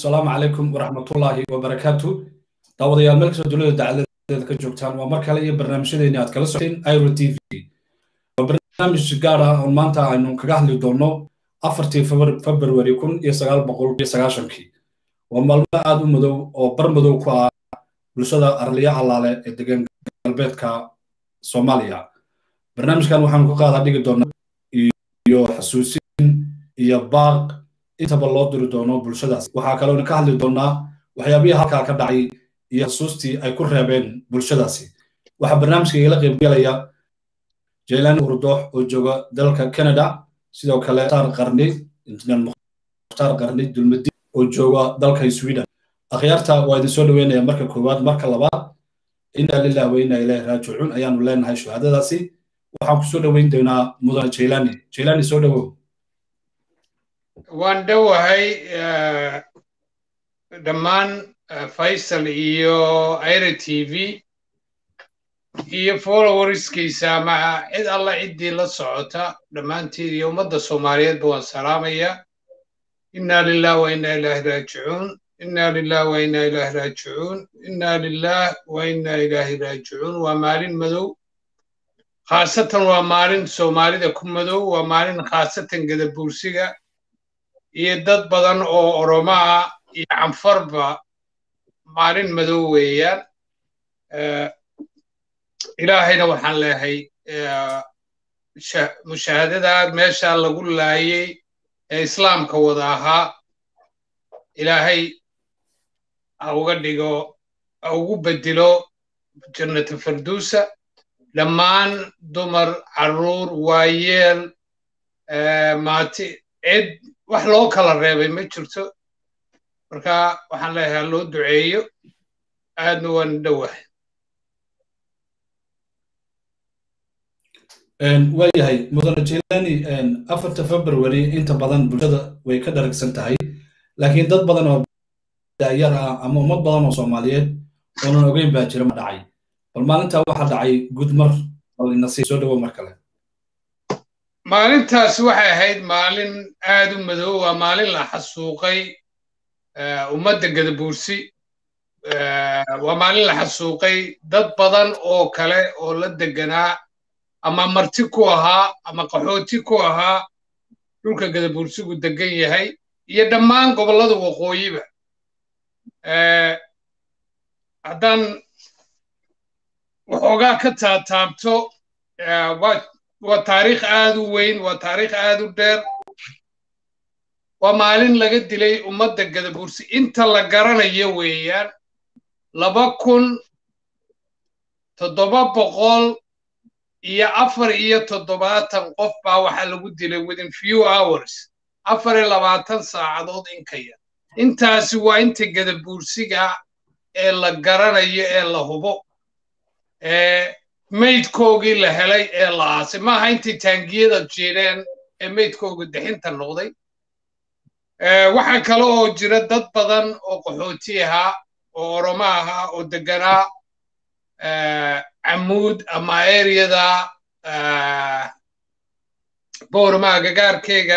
asalaamu calaykum waraxmatullaahi wabarakaatu daawadayaal meel kastoo dunida dacaladeeda ka joogtaan waa mar kale iyo barnaamijyadeeni aad kala socoteen iro t v waa barnaamij gaar ah oo maanta aynu kaga hadli doonno afartii februari kun iyo sagaal boqol iyo sagaashankii waa maalmo aad u madow oo bar madow ku ah bulshada arliya allaale ee degan galbeedka soomaaliya barnaamijkan waxaanu ka qaadaa dhigi doonaa iyo xasuusin iyo baaq intaba loo diri doono bulshadaas waxaa kaloona ka hadli doonaa waxyaabihii halkaa ka dhacay iyo xusuustii ay ku reebeen bulshadaasi waxaa barnaamijka igala qaybgelaya jaylaani hurdoox oo jooga dalka canada sidoo kale mukhtaar qarni injineer mukhtaar qarni dulmadi oo jooga dalka sweden akhyaarta waa idin soo dhaweynaya marka koowaad marka labaad inaa lilah wa inaa ilaahi raajicuun ayaanu leenahay shahaadadaasi waxaan ku soo dhoweyn doonaa mudane jaylaani jaylaani soo dhowow waan dhowahay dhammaan faysal iyo ira t v iyo followerskiisa ama cid alla ciddii la socota dhammaanteed iyo ummadda soomaaliyeedba waan salaamaya inna lilah wa inna ilaahi raajicuun inna lilah wa inna ilaahi raajicuun inna lilah wa inna ilaahi raajicuun waa maalin madow khaasatan waa maalin soomaalida ku madow waa maalin khaasatan gadabuursiga iyo dad badan oo oromo ah iyo canfarba maalin madow weeyaan ilaahayna waxaan leehay mushaahadadaa meeshaa lagu laayay ee islaamka wada ahaa ilaahay ha uga dhigo ha ugu bedelo jannata farduusa dhammaan dumar carruur waayeel maati cid wax loo kala reebay ma jirto marka waxaan leeyahay loo duceeyo aadna waan dhowahay waayahay mudane jilani afarta february inta badan bulshada way ka dharagsan tahay laakiin dad badan oo daayar ah ama ummad badan oo soomaaliyeed oonan ogeyn baa jira ma dhacay bal maalintaa waxaa dhacay gudmar balinasi soo dhowo mar kale maalintaas waxay ahayd maalin aad u madow waa maalin la xasuuqay ummadda gadabuursi waa maalin la xasuuqay dad badan oo kale oo la deganaa ama marti ku ahaa ama qaxooti ku ahaa dhulka gadabuursigu degan yahay iyo dhammaan gobollada waqooyiba haddaan waxoogaa ka taataabto waa taariikh aad u weyn waa taariikh aad u dheer waa maalin laga dilay ummadda gadabuursi inta la garanayo weeyaan laba kun toddoba boqol iyo afar iyo toddobaatan qof baa waxaa lagu dilay within few hours afar iyo labaatan saacadood in ka yar intaasi waa inta gadabuursiga ee la garanayo ee la hubo maydkoogii la helay ee la aasay maaha intay taangiyada jireen ee maydkooga dixinta noqday waxaa kale oo jira dad badan oo qaxooti ahaa oo oromo ahaa oo deganaa camuud ama ereyada boormaa gagaarkeyga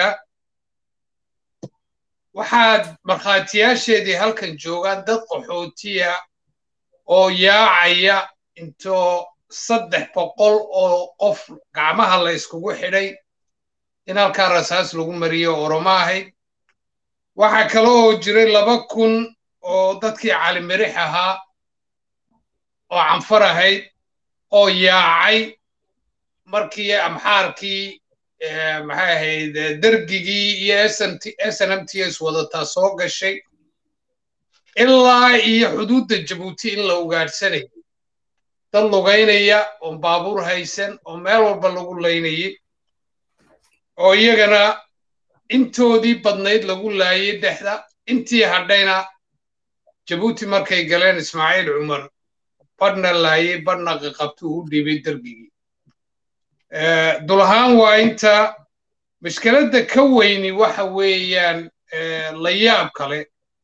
waxaad markhaatiyaasheedii halkan joogaan dad qaxootiya oo yaacaya intoo saddex boqol oo qof gacmaha la yskugu xidhay in halkaa rasaas lagu mariyo oromo ahayd waxaa kale oo jiray laba kun oo dadkii calimirix ahaa oo canfar ahayd oo yaacay markii amxaarkii maxay ahayd dergigii iyo s n m t s wadataa soo gashay ilaa iyo xuduudda jabuuti in la ugaadhsanayay dad lugaynaya oon baabuur haysan oo meel walba lagu laynayay oo iyagana intoodii badnayd lagu laayay dhexda intii hadhayna jabuuti markay galeen ismaaciil cumar badhna laayay badhna qaqabtuu u dhiibay dergigii dul ahaan waa inta mashkeladda ka weyni waxa weeyaan la yaab kale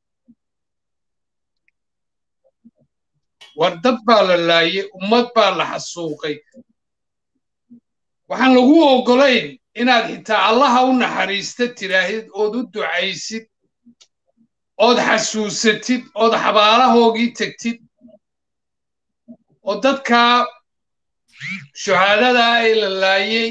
war dad baa la laayay ummad baa la xasuuqay waxaan lagu oggolayn inaad xitaa allaha u naxariista tiraahid ood u ducaysid ood xasuusatid ood xabaalahoogii tegtid oo dadka shuhaadada ee la laayey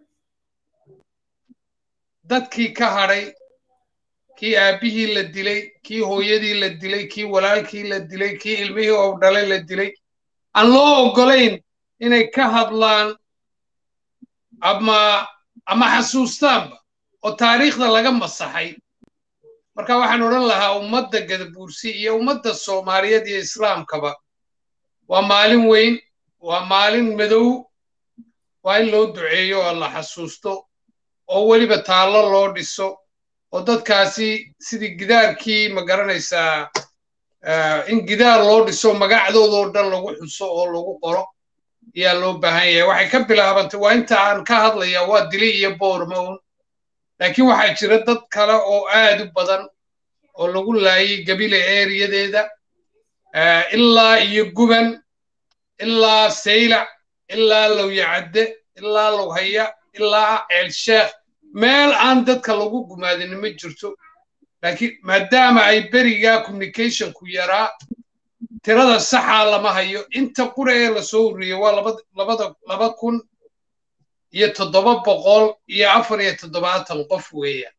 dadkii ka hadhay kii aabbihii la dilay kii hooyadii la dilay kii walaalkii la dilay kii ilmihii oo dhalay la dilay aan loo oggolayn inay ka hadlaan ama ama xasuustaanba oo taariikhda laga masaxay marka waxaan odhan lahaa ummadda gadabuursi iyo ummadda soomaaliyeed iyo islaamkaba waa maalin weyn waa maalin madow waa in loo duceeyo oo la xasuusto oo weliba taallo loo dhiso oo dadkaasi sidii gidaarkii ma garanaysaa in gidaar loo dhiso magacdoodoo dhan lagu xuso oo lagu qoro ayaa loo baahan yahay waxay ka bilaabantay waa inta aan ka hadlaya waa dili iyo boormown laakiin waxaa jira dad kale oo aad u badan oo lagu laayay gabile eeriyadeeda ilaa iyo guban ilaa saylac ilaa lowyacadde ilaa lowhaya ilaa ceelsheekh meel aan dadka lagu gumaadin ma jirto laakiin maadaama ay berigaa communicationku yaraa tirada saxaa lama hayo inta qura ee lasoo ururiyey waa labada laba kun iyo toddoba boqol iyo afar iyo toddobaatan qof weeyaan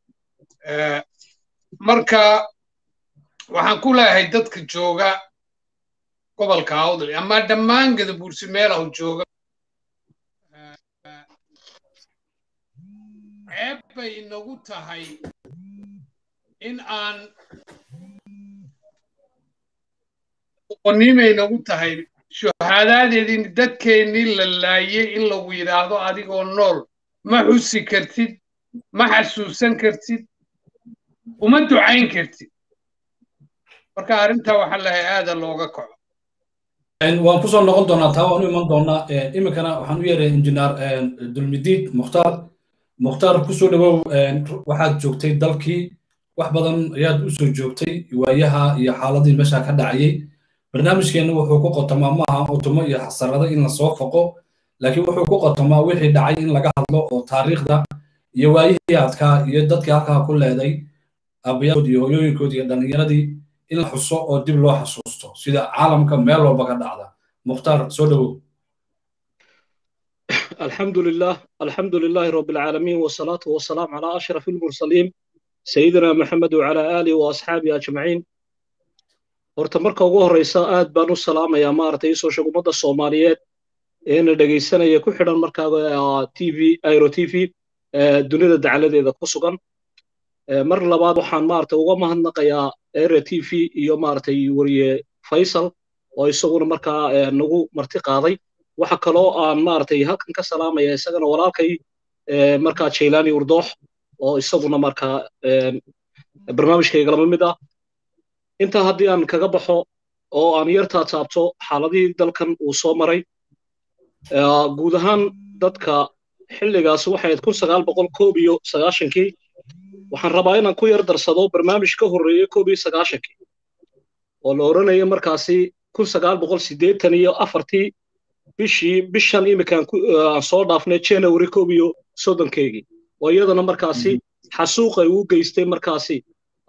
marka waxaan ku leeyahay dadka jooga gobolka awdal ama dhammaan gadabuursi meelahu jooga ceeb bay inagu tahay in aan qonimay nagu tahay shuhaadaadeedii dadkeennii la laayey in lagu yidhaahdo adigoo nool ma xusi kartid ma xasuusan kartid uma ducayn kartid marka arrintaa waxaa lahay aada looga kaco waan kusoo noqon doonaa taa waan u iman doonaa iminkana waxaan u yeeray injineer dulmidiid mukhtaar mukhtaar kusoo dhawow waxaad joogtay dalkii wax badan ayaad u soo joogtay waayaha iyo xaaladii meesha ka dhacayay barnaamijkeenna wuxuu ku qotomaa maaha utumo iyo xasarado in lasoo foqo laakiin wuxuu ku qotomaa wixii dhacay in laga hadlo oo taariikhda iyo waayihii adkaa iyo dadkii halkaa ku leeday aabbayaashood iyo hooyooyinkood iyo dhallinyaradii in la xuso oo dib loo xasuusto sida caalamka meel walba ka dhacda mukhtaar soo dhawow الحمد لله الحمد لله رب العالمين والصلاة والسلام على أشرف المرسلين سيدنا محمد وعلى آله وأصحابه أجمعين horta marka ugu horreysa aad baan u salaamayaa maaragtay isoo sheeg ummadda soomaaliyeed eena dhegaysanaya ku xidhan markaa t v airo t v dunida dacaladeeda ku sugan mar labaad waxaan maaragtay uga mahadnaqayaa airo t v iyo maaragtay wariye faysal oo isaguna markaa nagu marti qaaday waxa kaloo aan maaragtay halkan ka salaamaya isagana walaalkay markaa jailani urdoox oo isaguna markaa barnaamijkayga lama mid ah intaa haddii aan kaga baxo oo aan yartaa taabto xaaladihii dalkan uu soo maray guud ahaan dadka xilligaas waxay ahayd kun sagaal boqol koob iyo sagaashankii waxaan rabaa inaan ku yar darsado barnaamij ka horreeyey koob iyo sagaashankii oo la odhanaya markaasi kun sagaal boqol siddeetan iyo afartii bishii bishan iminkaan aan soo dhaafnay january koob iyo soddonkeygii oo iyadana markaasi xasuuq ay u geystay markaasi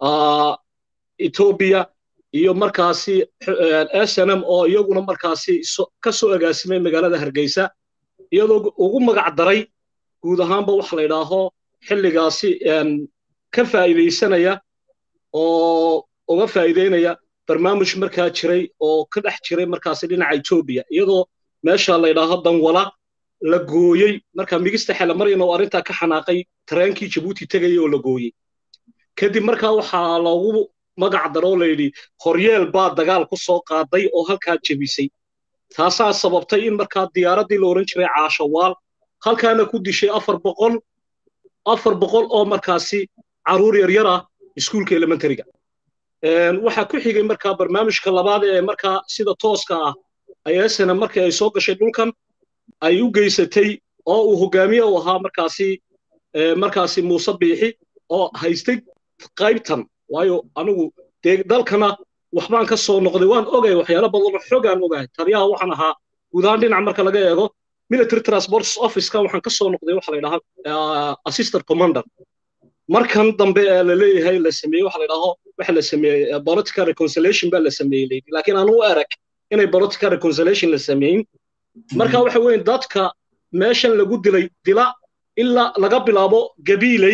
etoobiya iyo markaasi snm oo iyaguna markaasi ka soo agaasimay magaalada hargeysa iyadoo ugu magac daray guud ahaanba waxa la yidhaaho xilligaasi ka faa'iidaysanaya oo uga faa'iideynaya barnaamij markaa jiray oo ka dhex jiray markaasi dhinaca etoobiya iyadoo meesha la yidhaaho danwala la gooyey marka migista xelamaryan oo arrintaa ka xanaaqay tareenkii jabuuti tegaya oo la gooyey kadib markaa waxaa loogu magac daroo la yidhi horyeel baa dagaal ku soo qaaday oo halkaa jebisay taasaa sababtay in markaa diyaaraddii la odhan jiray caashawaal halkaana ku dishay afar boqol afar boqol oo markaasi carruur yaryar ah iskuulka elementariga waxaa ku xigay markaa barnaamijka labaad ee markaa sida tooska ah ayasana markii ay soo gashay dhulkan ay u geysatay oo uu hogaamiye u ahaa markaasi markaasi muuse biixi oo haystay qaybtan waayo anigu dee dalkana waxbaan ka soo noqday waan ogay waxyaalo badan oo xogaan ogahay taliyaha waxaan ahaa guud ahaan dhinac marka laga eego military transport officeka waxaan ka soo noqday waxa la yidhahaa assistant commander markan dambe ee la leeyahay la sameeyey waxa la yidhaaho waxa la sameeyey political reconciliation baa la sameeyey layidhi laakiin aanu u erag inay political reconciliation la sameeyin marka waxa weeye dadka meeshan lagu dilay dila ilaa laga bilaabo gabiiley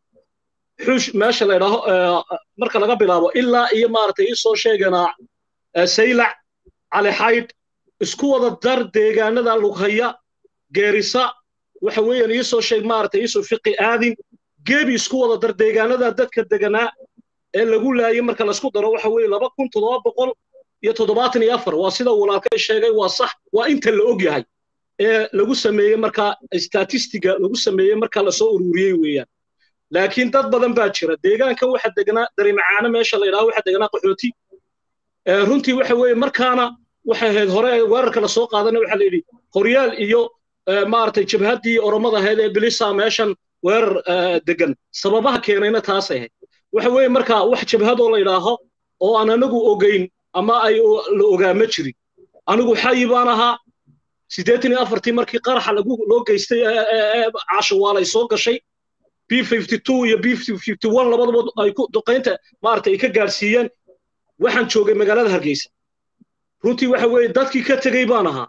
xush meesha la yidhaaho marka laga bilaabo ilaa iyo maaragtay isoo sheeganaa saylac cali xaydh isku wada dar deegaanada lughaya geerisa waxa weeyaan iisoo sheeg maaragtay iisoo fiqi aadin gebi isku wada dar deegaanada dadka deganaa ee lagu laayay marka laisku daro waxa weeye laba kun toddoba boqol iyo toddobaatan iyo afar waa sida walaalkay sheegay waa sax waa inta la og yahay ee lagu sameeyey markaa statistiga lagu sameeyey markaa lasoo ururiyey weeyaan laakiin dad badan baa jira deegaankan waxa deganaa darimacaano meesha la yidhaho waxa deganaa qaxooti runtii waxa weeye markaana waxay ahayd hore weerarka lasoo qaadana waxa la yidhi horyaal iyo maaragtay jabhaddii oromada ahayd ee bilisa meeshan weerar degan sababaha keenayna taasay ahayd waxa weeye markaa wax jabhadoo la yidhaaho oo aan anagu ogeyn ama ay la ogaa ma jirin anigu xayi baan ahaa siddeetan iyo afartii markii qaraxa lagu loo geystay caashawaalay soo gashay b fifty two iyo b fifty one labadaba ay ku duqaynta maaragtay ay ka gaadhsiiyeen waxaan joogay magaalada hargeysa runtii waxa weeye dadkii ka tegey baan ahaa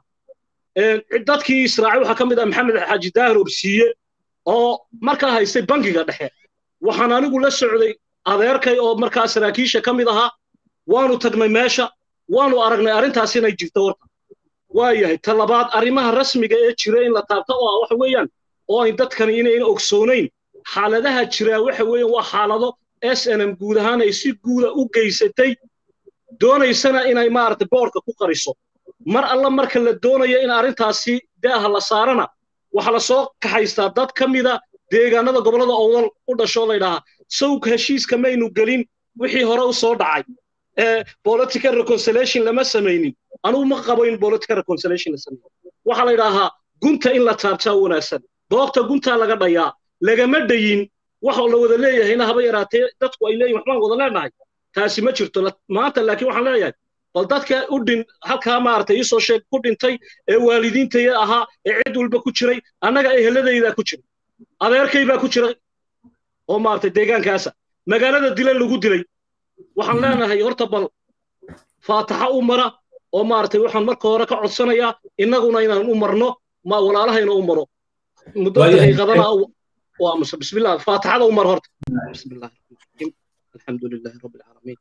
dadkii israaci waxaa ka mid ah maxamed xaaji daahir obsiiye oo markaa haystay bangiga dhexe waxaan anigu la socday adeerkay oo markaa saraakiisha ka mid ahaa waanu tagnay meesha waanu aragnay arrintaas inay jirto horta waa yahay ta labaad arrimaha rasmiga ee jira in la taabto oo ah waxa weeyaan oo ay dadkani inayna ogsoonayn xaaladaha jiraa waxa weeyaan waa xaalado s n m guud ahaan ay si guuda u geysatay doonaysana inay maaragtay boorka ku qariso mar alla marka la doonayo in arrintaasi daaha la saarana waxaa la soo kaxaystaa dad ka mida deegaanada gobollada owdal u dhashoo laydhahaa sawg heshiiska maynu gelin wixii hore u soo dhacay political reconciliation lama samaynin anugu ma qabo in political reconciliation la sameeyo waxaa la yidhaahaa gunta in la taabtaa wanaagsan doogta guntaa laga dhayaa lagama dhayin waxa la wada leeyahayna haba yaraatee dadku ay leeyihin waxbaan wada leenahay taasi ma jirto maanta laakiin waxaan leeyahay bal dadka u dhin halkaa maaragtay iisoo sheeg ku dhintay ee waalidiintaya ahaa ee cid walba ku jiray annaga eheladaydaa ku jiray adeerkay baa ku jiray oo maaragtay deegaankaasa magaalada dila lagu dilay waxaan leenahay horta bal faataxa u mara oo maaragtay waxaan marka hore ka codsanayaa innaguna inaan u marno ma walaalahayna u maro muddo daqiiqadana waa muse bismillah faataxada u mar horta bismillah الحمد لله رب العالمين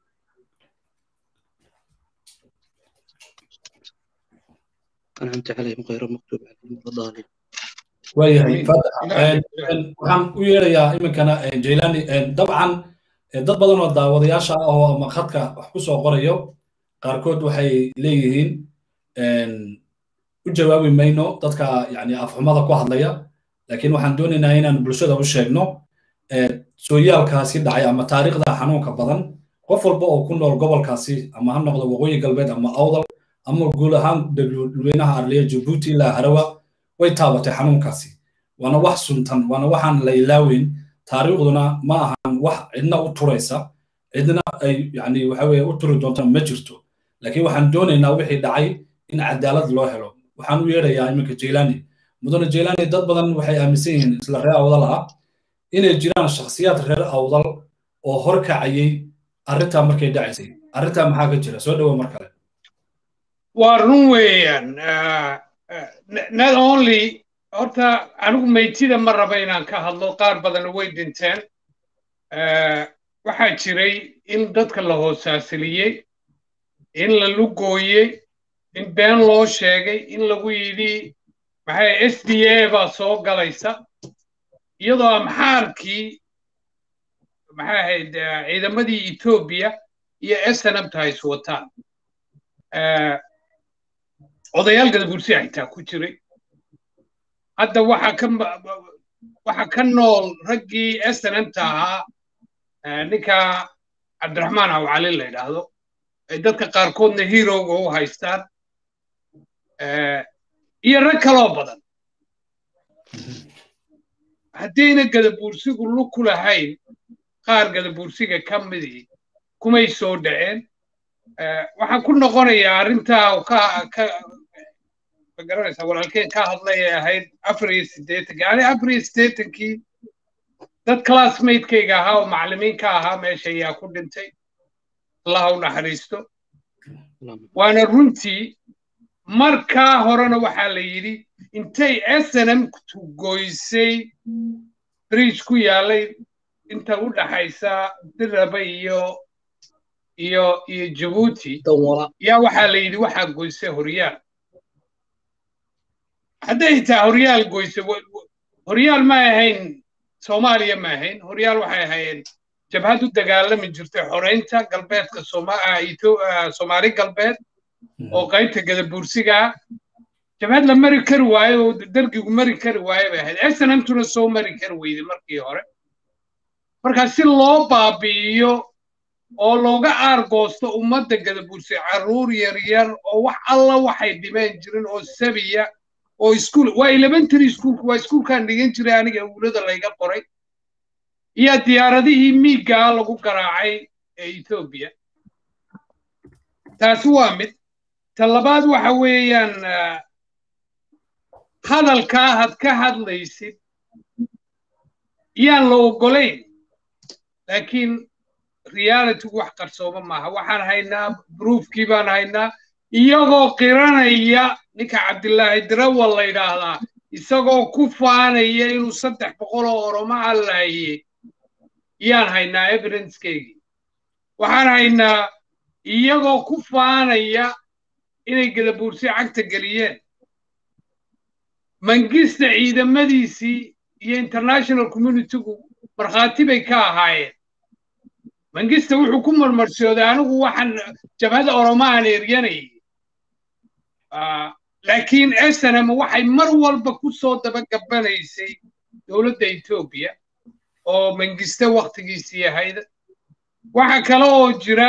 أنعمت عليهم غير المغضوب عليهم ولا الضالين waayahay waxaan u yeerayaa iminkana jailani dabcan dad badan oo daawadayaasha ah oo ama khadka wax ku soo qorayo qaarkood waxay leeyihiin u jawaabi mayno dadka yani afxumada ku hadlaya laakiin waxaan doonaynaa inaan bulshada u sheegno sooyaalkaasi dhacay ama taariikhda xanuunka badan qof walba oo ku nool gobolkaasi ama ha noqdo waqooyi galbeed ama awdal ama guud ahaan dadweynaha arliya jabuuti ilaa harawa way taabatay xanuunkaasi waana wax suntan waana waxaan la ilaaweyn taariikhduna ma ahan wax cidna u turaysa cidna ay yani waxa weye u turi doonta ma jirto laakiin waxaan doonaynaa wixii dhacay in cadaalad loo helo waxaan u yeerayaa iminka jailani mudane jailani dad badan waxay aaminsan yihiin isla ree awdal ah inay jiraan shakhsiyaad reer awdal oo horkacayay arrintaa markay dhacaysay arrintaa maxaa ka jira soo dhowo mar kale waa run weeyaan not only horta anigu maytida ma raba inaan ka hadlo qaar badan way dhinteen waxaa jiray in dadka la hoosaasiliyey in la lugooyey in been loo sheegay in lagu yidhi maxay s d a baa soo galaysa iyadoo amxaarkii maxay ahayd ciidamadii etoobiya iyo snmta ay iswataan odayaal gadabursi xitaa ku jiray hadda waxa ka waxa ka nool raggii snmta ahaa ninka cabdiraxmaan awcali la yidhaahdo ay dadka qaarkoodna heroga u haystaan iyo rag kaloo badan haddayna gadabuursigu lug ku lahayn qaar gadabuursiga ka midii kumay soo dhaceen waxaan ku noqonayaa arrintaa ka ka magaranaysaa walaalkeen ka hadlay ee ahayd afar iyo siddeetankii ani afar iyo siddeetankii dad classmatekayga ahaa oo macallimiin ka ahaa meesha ayaa ku dhintay allah u naxariisto waana runtii markaa horena waxaa la yidhi intay snm goysay bridge ku yaalay inta u dhaxaysa diraba iyo iyo iyo jabuuti yaa waxaa la yidhi waxaa goysay horyaal hadday taa horyaal goysay horyaal ma ahayn soomaaliya ma ahayn horyaal waxay ahaayeen jabhad u dagaalami jirtay xoreynta galbeedka soomaali galbeed oo qaybta gadabuursigaa jabhad la mari kari waayo oo dargigu mari kari waayo bay ahayd snmtuna soo mari kari weyday markii hore markaa si loo baabi'iyo oo looga aargoosto ummadda gadabuursi carruur yaryar oo wax alla waxay dhimeen jirin oo sabiya oo iskuul waa elementary schoolku waa iskuulkaan dhigan jiray aniga awlada layga qoray iyo diyaaradihii miigaa lagu garaacay ee ethoobiya taasi waa mid ta labaad waxa weeyaan hadalkaa had ka hadlaysid yaan la oggolayn laakiin realitygu wax qarsooma maaha waxaan haynaa broofkii baan haynaa iyagoo qiranaya ninka cabdilaahi dirawal la yidhaahdaa isagoo ku faanaya inuu saddex boqol oo oromo allaayey yaan haynaa evidencekeygii waxaan haynaa iyagoo ku faanaya inay gadabuursi cagta geliyeen mangista ciidamadiisii iyo international communitygu markhaati bay ka ahaayeen mangista wuxuu ku marmarsooday anigu waxaan jabhada oromaan eryanayay laakiin snm waxay mar walba ku soo dabagabanaysay dowladda etoobiya oo mangiste waktigiisii ahayd waxa kale oo jira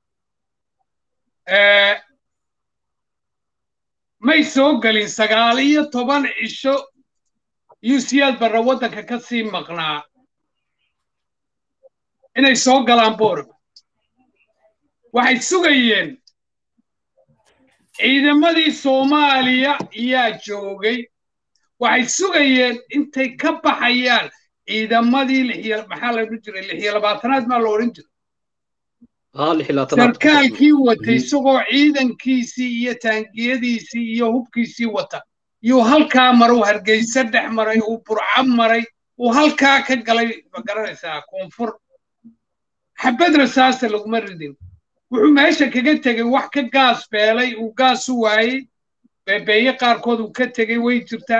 may soo gelin sagaal iyo toban cisho yusiyaad barra waddanka ka sii maqnaa inay soo galaan boorama waxay sugayeen ciidamadii soomaaliya yaa joogay waxay sugayeen intay ka baxayaan ciidamadii maxaa la odhan jiray lixiyo labaatanaad maa la odhan jiray sarkaalkii watay isagoo ciidankiisii iyo taangiyadiisii iyo hubkiisii wata yuu halkaa maray uu hargeysa dhex maray uu burco maray uu halkaa ka galay ma garanaysaa koonfur xabad rasaasa laguma ridin wuxuu meesha kaga tegey wax ka gaas beelay uu gaas u waayey beebeeye qaarkood uu ka tegey way jirtaa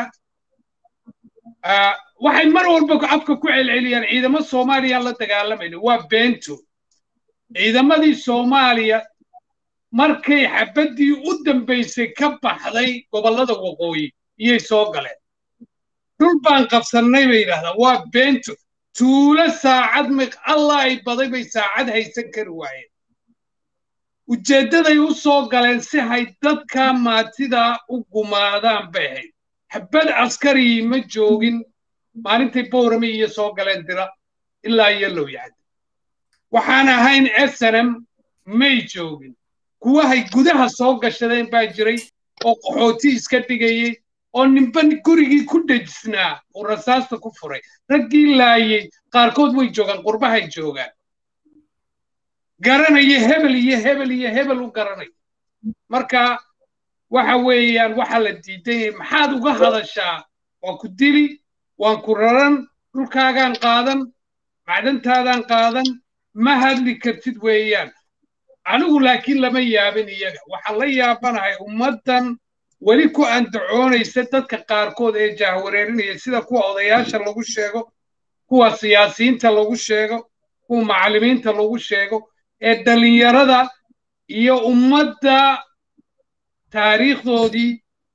waxay mar walba afka ku celceliyaan ciidamo soomaaliya la dagaalamayna waa beento ciidamadii soomaaliya markay xabaddii u dambaysay ka baxday gobollada waqooyi iyay soo galeen dhul baan qabsannay bay yidhahdaa waa beento tuulo saacad miq allah ay baday bay saacad haysan kari waayeen ujeeddaday u soo galeen si hay dadka maatidaa u gumaadaan bay ahayd xabad askarii ma joogin maalintay bowrame iyo soo galeen dira ilaa iyo low yacdi waxaan ahayn snm may joogin kuwahay gudaha soo gashadeen baa jiray oo qaxooti iska dhigayey oo ninba gurigii ku dhejisnaa uu rasaasta ku furay raggii laayey qaarkood way joogaan qurbahay joogaan garanaya hebel iyo hebel iyo hebel u garanaya marka waxa weeyaan waxa la diiday maxaad uga hadashaa waan ku dili waan ku raran dhulkaagaan qaadan macdantaadaan qaadan ma hadli kartid weeyaan anigu laakiin lama yaabin iyaga waxaan la yaabanahay ummaddan weli ku andacoonaysa dadka qaarkood ee jahwareerinaya sida kuwa odayaasha lagu sheego kuwa siyaasiyiinta lagu sheego kuwa macallimiinta lagu sheego ee dhallinyarada iyo ummadda taariikhdoodii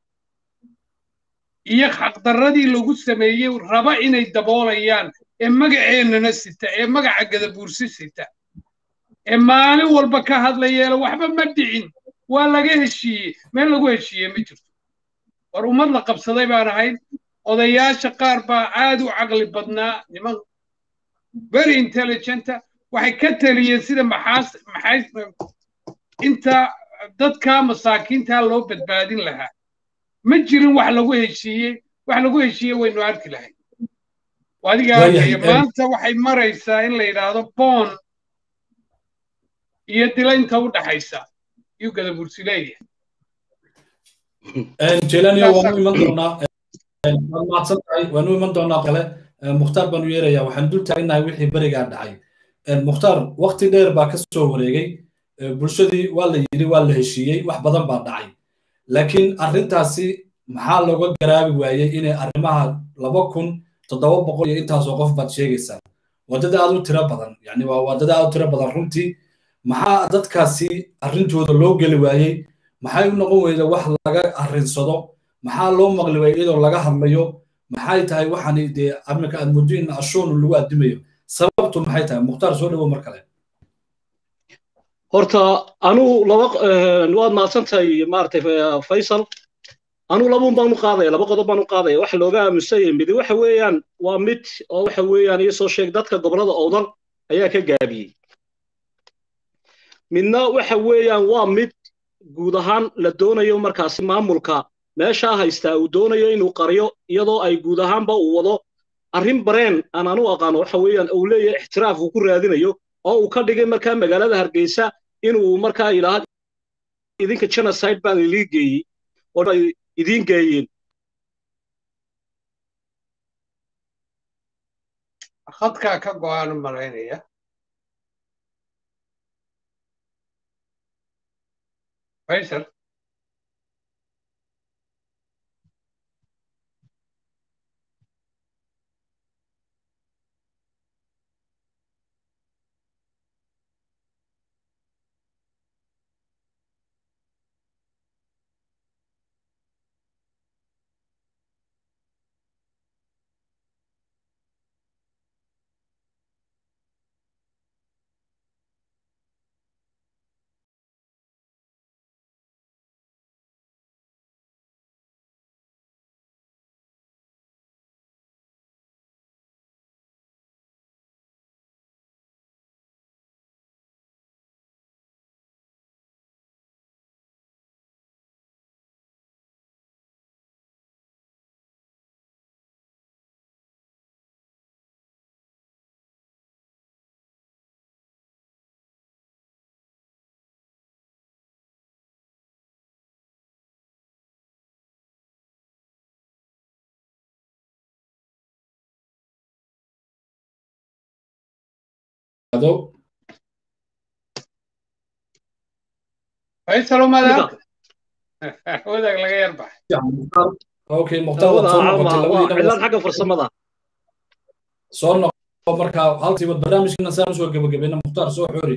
iyo xaqdarradii lagu sameeyey raba inay daboolayaan ee magaceennana sita ee magaca gadabuursi sita ee maalin walba ka hadlayeela waxba ma dhicin waa laga heshiiyey meel lagu heshiiyey ma jirto war ummad la qabsaday baan ahayd odayaasha qaar baa aad u caqli badnaa niman very intelligenta waxay ka taliyeen sida maxaas maxays inta dadka masaakiinta loo badbaadin lahaa ma jirin wax lagu heshiiyey wax lagu heshiiyey waynu arki lahayd adiga arkaya maanta waxay maraysaa in la yidhaahdo boon iyo dila inta u dhaxaysa yuu gada bursi leeyahay jelania waanu iman doonaa waad mahadsan tahay waanu iman doonaa kale mukhtaar baanu yeerayaa waxaan dul taagnahay wixii berigaa dhacay mukhtaar wakti dheer baa ka soo wareegay bulshadii waa la yidhi waa la heshiiyey wax badan baa dhacay laakiin arrintaasi maxaa looga garaabi waayey inay arrimaha laba kun toddoba boqol iyo intaasoo qof baad sheegaysaa waddada aad u tiro badan yani waa waddada aad u tiro badan runtii maxaa dadkaasi arrintooda loo geli waayey maxay u noqon weyda wax laga arrinsado maxaa loo maqli waayey iyadoo laga hadlayo maxay tahay waxani dee arrinka aad muddo in ashoonu lagu addimayo sababtu maxay tahay mukhtaar soo dhawo mar kale horta anuu laba waad mahadsantahay maaragtay faysal anuu labuun baan u qaadaya laba qodob baan u qaadaya waxa looga aamusanyay midi waxa weeyaan waa mid oo waxa weeyaan iyo soo sheeg dadka gobollada owdal ayaa ka gaabiyey midna waxa weeyaan waa mid guud ahaan la doonayo markaasi maamulka meeshaa haystaa uu doonayo inuu qariyo iyadoo ay guud ahaanba uu wado arrin bareen aan anu aqaano waxa weeyaan uu leeyahay ixtiraaf uu ku raadinayo oo uu ka dhigay markaa magaalada hargeysa inuu markaa yidhaahdo idinka genocide baan ilii geeyey oo ay idiin geeyeen khadkaa ka go-aan u malaynaya faysal Ado. faysal umaad wadaag laga yar baxay okay mukhtaar waad soo noqotay cilad xagga farsamada soo noqo markaa halkiiba barnaamijkana saan usoo gebagabayna mukhtaar soo xori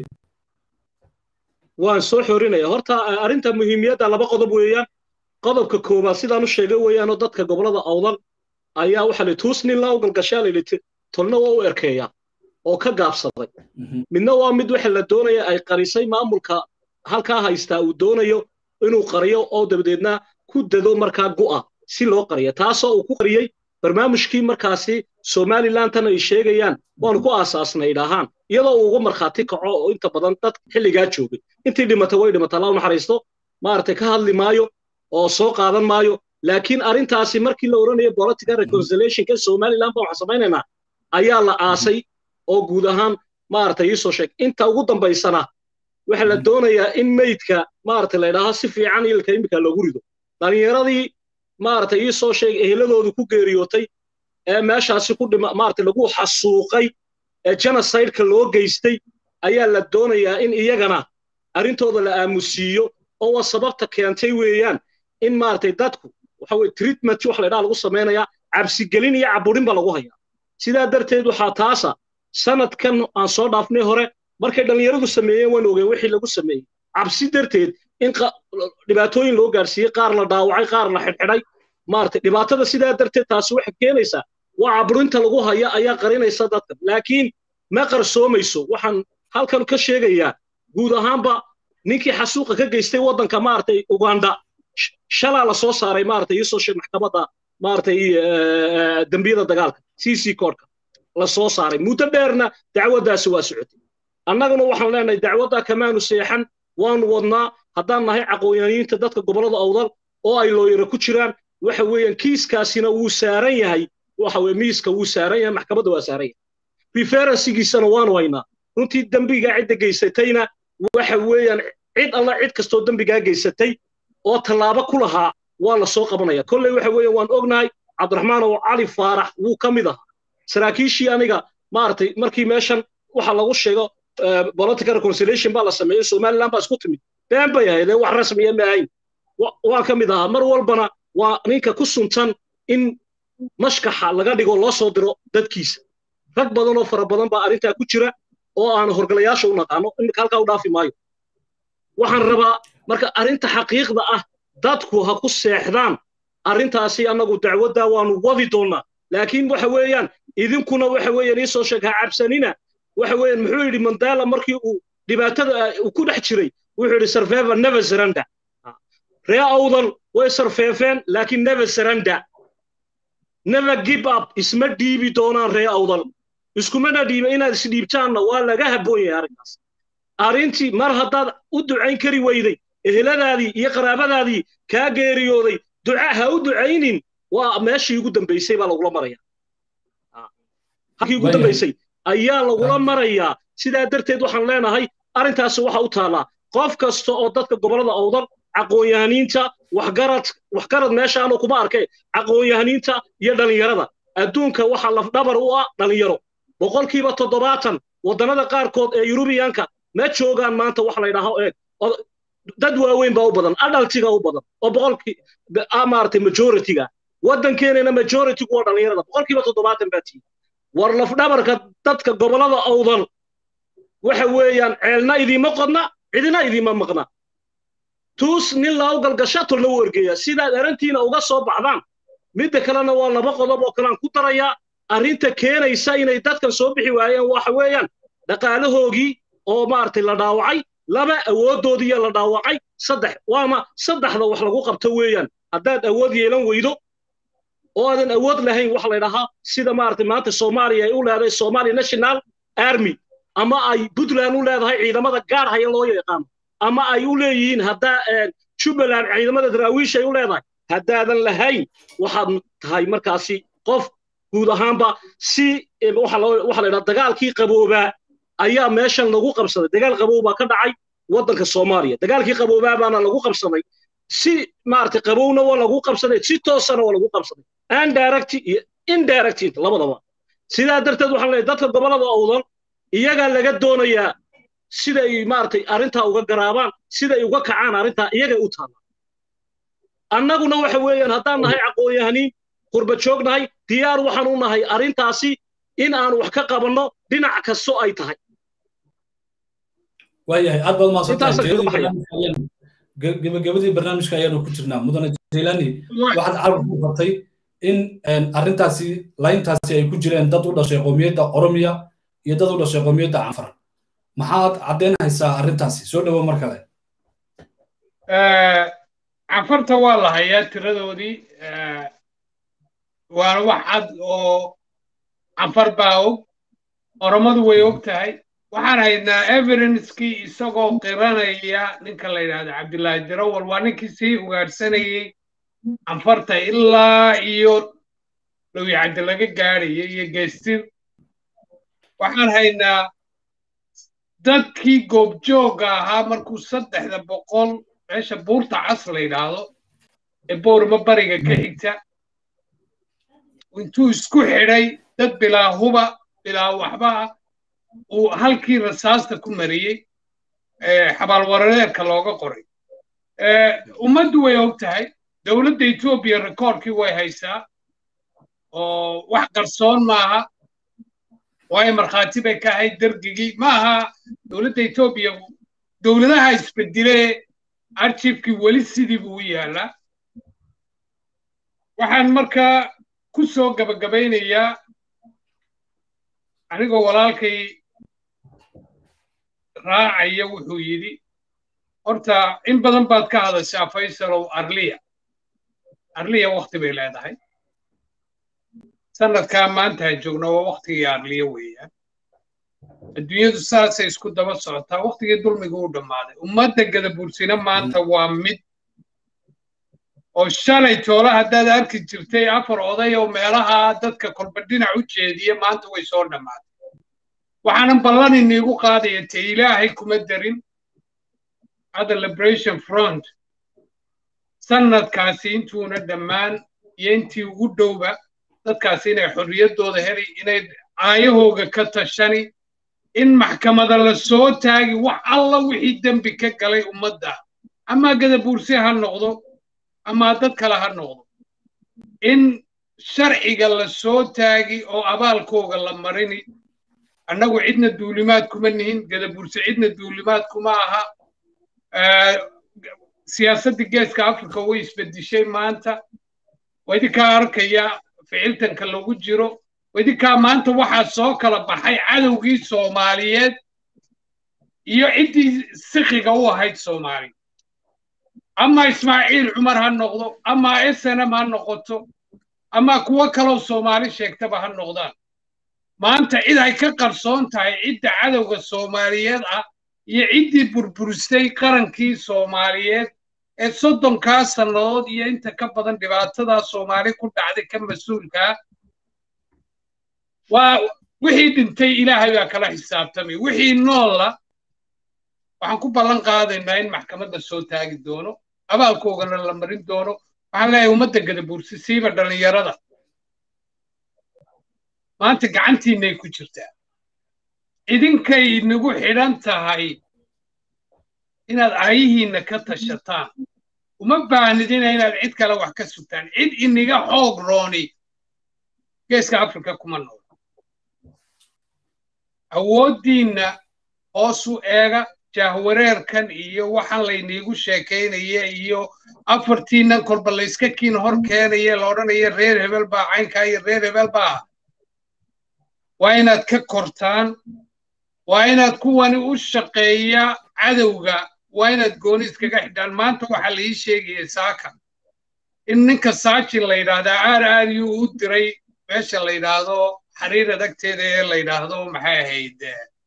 waan soo xorinaya horta arrinta muhiimiyadda laba qodob weeyaan qodobka koowaad sidaan u sheegay weeyaanoo dadka gobollada awdal ayaa waxaa la tuusnin la ugalgashaa la yidhi tolna waa u erkeeya oo ka gaabsaday midna waa mid waxa la doonaya ay qarisay maamulka halkaa haystaa uu doonayo inuu qariyo oo dabadeedna ku dado markaa gu'a si loo qariyo taasoo uu ku qariyey barnaamijkii markaasi somalilantan ay sheegayaan waanu ku aasaasnay idhaahaan iyadoo uu uga markhaati kaco oo inta badan dad xilligaa joogay intii dhimata way dhimata allah u naxariisto maaragtay ka hadli maayo oo soo qaadan maayo laakiin arrintaasi markii la odhanayo political reconciliationka somaliland baan waxaan samaynaynaa ayaa la aasay oo guud ahaan maaragtay iisoo sheeg inta ugu dambaysana waxaa la doonayaa in meydka maaragtay la idhaaho si fiican ilka imika loogu rido dhallinyaradii maaragtay iisoo sheeg eheladoodu ku geeriyootay ee meeshaasi ku dhima maaragtay lagu xasuuqay ee genocideka loo geystay ayaa la doonayaa in iyagana arrintooda la aamusiiyo oo waa sababta keentay weeyaan in maaragtay dadku waxa weye treatment wax la idhaha lagu samaynayaa cabsigelin iyo caburin baa lagu hayaa sidaa darteed waxaa taasa sanadkan aan soo dhaafnay hore markay dhallinyaradu sameeyeen waan ogeen wixii lagu sameeyey cabsi darteed in dhibaatooyin loo gaarsiiyey qaar la dhaawacay qaar la xidhxidhay maaragtay dhibaatada sidaa darteed taasi waxay keenaysaa waa caburinta lagu haya ayaa qarinaysa dadka laakiin ma qarsoomayso waxaan halkan ka sheegayaa guud ahaanba ninkii xasuuqa ka geystay waddanka maaragtay uganda shalaa la soo saaray maaragtay iisoo sheeg maxkamadda maaragtay dembiyada dagaalka c c koodhka la soo saaray muddo dheerna dacwaddaasi waa socotay annaguna waxaan leenahay dacwaddaa kamaanu seexan waanu wadnaa haddaan nahay caqoonyaniinta dadka gobollada awdal oo ay looyara ku jiraan waxa weeyaan kiiskaasina wuu saaran yahay waxa weye miiska wuu saaran yahay maxkamadda waa saaran yahay referensigiisana waanu haynaa runtii dembigaa cidda geysatayna waxa weeyaan cid alla cid kastoo dembigaa geysatay oo tallaabo ku lahaa waa la soo qabanaya kolley waxa weeyaan waan ognahay cabdiraxmaan oo cali faarax wuu ka mid ahaa saraakiishii aniga maaragtay markii meeshan waxa lagu sheego political reconciliation baa la sameeyey somaliland baa isku timid been bay ahayd ee wax rasmiya ma ahayn waan ka mid ahaa mar walbana waa ninka ku suntan in mashkaxa laga dhigo loo soo diro dadkiisa rag badan oo fara badan baa arrintaa ku jira oo aan horgalayaasha u naqaano iminka halkaa u dhaafi maayo waxaan rabaa marka arrinta xaqiiqda ah dadku ha ku seexdaan arrintaasi annagu dacwadda waanu wadi doonnaa laakiin waxa weeyaan idinkuna waxa weeyaan ii soo sheeg ha cabsanina waxa weeyaan muxuu yidhi mandela markii uu dhibaatada uu ku dhex jiray wuxuu yidhi survivor never surrender ree awdal way sarfeefeen laakiin never surrender never give up isma dhiibi doonaan ree awdal iskumana dhiiba inaad isdhiibtaanna waa laga habboon yahay arrinkaas arrintii mar haddaad u ducayn kari weyday eheladaadii iyo qaraabadaadii kaa geeriyooday duca ha u ducaynin waa meeshii ugu dambaysay baa lagula maraya halkii ugu dambaysay ayaa lagula marayaa sidaa darteed waxaan leenahay arrintaasi waxa u taallaa qof kasta oo dadka gobollada awdal aqoon-yahaniinta waxgarad waxgarad meeshaanu kuma arkay aqoon-yahaniinta iyo dhallinyarada adduunka waxa lafdhabar u ah dhallinyaro boqolkiiba toddobaatan waddannada qaarkood ee yurubiyaanka ma joogaan maanta wax la ydhaaho eeg dad waaweyn baa u badan adhaltiga u badan oo boqolkii maaragtay majoritiga waddankeenana majoritigu waa dhallinyarada boqolkiiba toddobaatan baa tihi war lafdhabarka dadka gobollada awdal waxa weeyaan ceelna idiima qodna cidina idiima maqna tuus nin laa u galgasha tolna u ergeeya sidaad arrintiina uga soo baxdaan midda kalena waa laba qodob oo kalean ku darayaa arrinta keenaysa inay dadkan soo bixi waayeen waxa weeyaan dhaqaalahoogii oo maaragtay la dhaawacay laba awooddoodiiya la dhaawacay saddex waama saddexda wax lagu qabto weeyaan haddaad awood yeelan weydo oo aadan awood lahayn waxa la ydhahaa sida maaragtay maanta soomaaliya ay u leedahay somalia national army ama ay puntland u leedahay ciidamada gaar haya loo yaqaano ama ay u leeyihiin haddaa jubbaland ciidamada daraawiish ay u leedahay haddaadan lahayn waxaad tahay markaasi qof guud ahaanba si waxa la ydhaha dagaalkii qaboobaa ayaa meeshan lagu qabsaday dagaal qabow baa ka dhacay waddanka soomaaliya dagaalkii qaboobaa baana lagu qabsaday si maaragtay qabowna waa lagu qabsaday si toosana waa lagu qabsaday indirect iyo indirect labadaba sidaa darteed waxaan leeyahay dadka gobollada awdal iyagaa laga doonayaa siday maaragtay arrintaa uga garaabaan siday uga kacaan arrintaa iyagay u taalla annaguna waxa weeyaan haddaan nahay aqoon-yahaniin qurba joognahay diyaar waxaan u nahay arrintaasi in aan wax ka qabanno dhinac kasto ay tahay waayahay aad baad mahadsantahay gebagabadii barnaamijka ayaanu ku jirnaa mudane jailani waxaad carab ku fartay in arrintaasi layntaasi ay ku jireen dad u dhashay qowmiyadda oromiya iyo dad u dhashay qowmiyadda canfar maxaad caddeynaysaa arrintaasi soo dhowo mar kale canfarta waa la hayaa tiradoodii waana wax cad oo canfar baa og oromadu way og tahay waxaan haynaa evidenskii isagoo qiranaya ninka la yidhahdo cabdillaahi dirawal waa ninkii sii ugaadhsanayey canfarta ilaa iyo dhawyacaddi laga gaadhaya iyo geestir waxaan haynaa dadkii goobjoogga ahaa markuu saddexda boqol meesha buurta cas la yidhaahdo ee boorma bariga ka xigta intuu isku xidhay dad bilaa huba bilaa waxba ah uu halkii rasaasta ku mariyey xabaalwarareerka looga qoray ummaddu way og tahay dowladda etoobiya rekoordkii way haysaa oo wax qarsoon maaha waayo markhaati bay ka ahayd dergigii maaha dowladda etoobiya dowladaha isbedilee archiefkii weli sidii buu u yaallaa waxaan markaa ku soo gabagabaynayaa anigoo walaalkay raacaya wuxuu yidhi horta in badan baad ka hadashaa faysalow arliya arliya wakti bay leedahay sanadkaa maanta joogna waa waktigii arliya weeyaan adduunyadu saasay isku daba socotaa waktigii dulmiga u dhammaaday ummadda gadabuursina maanta waa mid oo shalay toole haddaad arki jirtay afar oday oo meelaha dadka kolba dhinac u jeediya maanta way soo dhammaatay waxaanan ballan iniigu qaadaya te ilaahay kuma darin hadda liberation front sanadkaasi intuuna dhammaan iyo intii ugu dhowba dadkaasi inay xorriyaddooda heli inay aayahooga ka tashani in maxkamada la soo taagi wax alla wixii dembi ka galay ummadda ama gadabuurse ha noqdo ama dad kale ha noqdo in sharciga la soo taagi oo abaalkooga la marini annagu cidna duulimaad kuma nihin gadabuurse cidna duulimaad kuma aha siyaasadda geeska africa way isbedishay maanta waa idinkaa arkaya ficiltanka lagu jiro waa idinkaa maanta waxaa soo kala baxay cadowgii soomaaliyeed iyo ciddii sikiga u ahayd soomaali ama ismaaciil cumar ha noqdo ama snm ha noqoto ama kuwo kaloo soomaali sheegtaba ha noqdaan maanta cid ay ka qarsoon tahay cidda cadowga soomaaliyeed ah iyo ciddii burburistay qarankii soomaaliyeed ee soddonkaa sannadood iyo inta ka badan dhibaatadaa soomaali ku dhacday ka mas-uulkaa waa wixii dhintay ilaahay baa kala xisaabtamay wixii noolla waxaan ku ballan qaadaynaa in maxkamadda soo taagi doono abaalkoogana la marin doono waxaan leeyahay ummadda gadabuursi siiba dhallinyarada maanta gacantiinay ku jirtaa idinkay nagu xidhan tahay inaad aayihiinna ka tashataan uma baahnidina inaad cid kale wax ka sugtaan cid iniga xoog rooni geeska africa kuma nool awooddiinna hoosu eega jahwareerkan iyo waxaan layniigu sheekaynaya iyo afartiinnan kolba layska kiin hor keenaya la odhanaya reer hebel baa caynkaa iyo reer hebel baa waa inaad ka kortaan waa inaad kuwani u shaqeeya cadowga waa inaad gooni iskaga xidhaan maanta waxaa la ii sheegaya saaka in ninka saajin la yidhaahdaa aar aariyuu u diray meesha la yidhaahdo xariir adagteeda ee la yidhaahdo maxay ahayd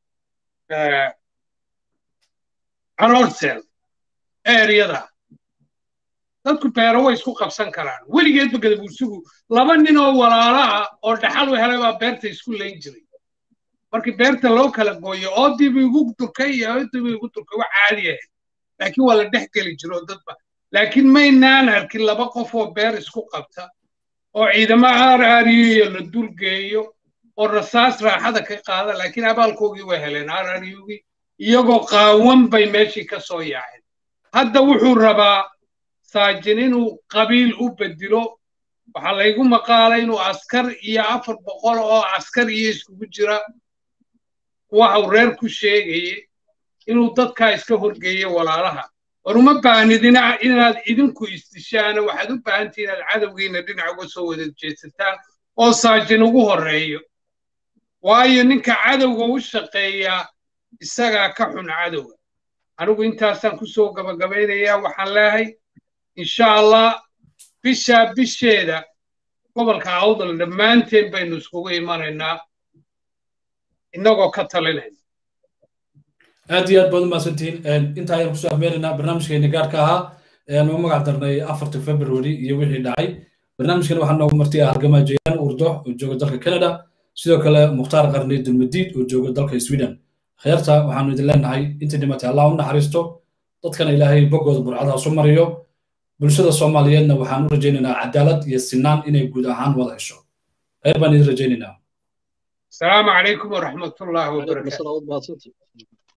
canorsel eeryada dadku beero way isku qabsan karaan weligeedba gadabuursigu laba nin oo walaalaha oo dhaxal u helay baa beerta isku layn jiray markii beerta loo kala gooyo oodiiba igu durkay iyo oodiiba igu durkay wax caadi ahayd laakiin waa la dhex geli jiro dadba laakiin maynaan arkin laba qof oo beer isku qabta oo ciidamo aar aariyo la dulgeeyo oo rasaas raaxada ka qaada laakiin abaalkoogii way heleen aar aariyogii iyagoo qaawan bay meeshii ka soo yaaceen hadda wuxuu rabaa saajin inuu qabiil u bedilo waxaa laygu maqaalay inuu askar iyo afar boqol oo askar iyo iskugu jira waxa uu reer ku sheegayey inuu dadkaa iska horgeeyo walaalaha war uma baahnidina inaad idinku isdishaana waxaad u baahantii inaad cadowgiina dhinac uga soo wada jeedsataan oo saajin ugu horreeyo waayo ninka cadowga u shaqeeyaa isagaa ka xun cadowga anigu intaasaan ku soo gabagabaynayaa waxaan leehay insha allah bishaa bisheeda gobolka awdal dhammaanteen baynu iskugu imanaynaa innagoo ka talinayna aad iyo aad baad umahadsantihiin inta ayaan kusoo afmeeraynaa barnaamijkeeni gaarka ahaa ayaan u magac darnay afarta february iyo wixii dhacay barnaamijkan waxaa noogu martay halgamaa jeyaan urdo oo jooga dalka canada sidoo kale mukhtaar qarni dulmadiid oo jooga dalka sweden kheerta waxaanu idin leenahay intii dhimatay allah u naxariisto dadkana ilaahay boggooda burcadaha su mariyo bulshada soomaaliyeedna waxaan u rajaynaynaa cadaalad iyo sinaan inay guud ahaan wada hesho kheyr baan idin rajaynaynaa asalaamu calaykum waraxmatullaahi wabarakaatu